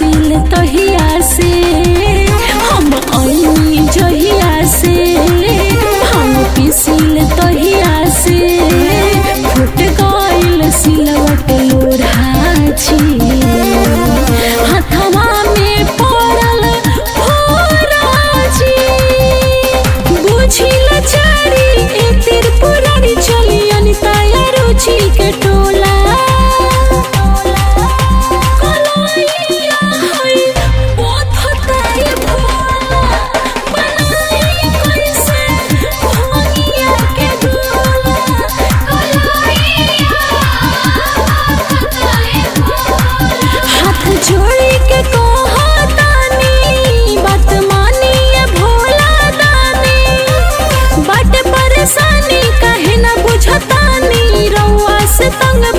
पिसिल तहिया से हम अइनी जहिया से हम पिसिल तहिया से फुट गइल सिलवट लोढ़ाची हथवा में पड़ल फोराची बुझिल चारी ए त्रिपुरारी चली अनिताया रुचि के टोला कलैया है पथताए भोला बनाई कैसे भोगिया के डोला कलैया पथताए भोला हाथ जोड़ी के कहतानी बात मानिए भोला दानी बट परेशानी काहे न बुझतानी रउआ से तंग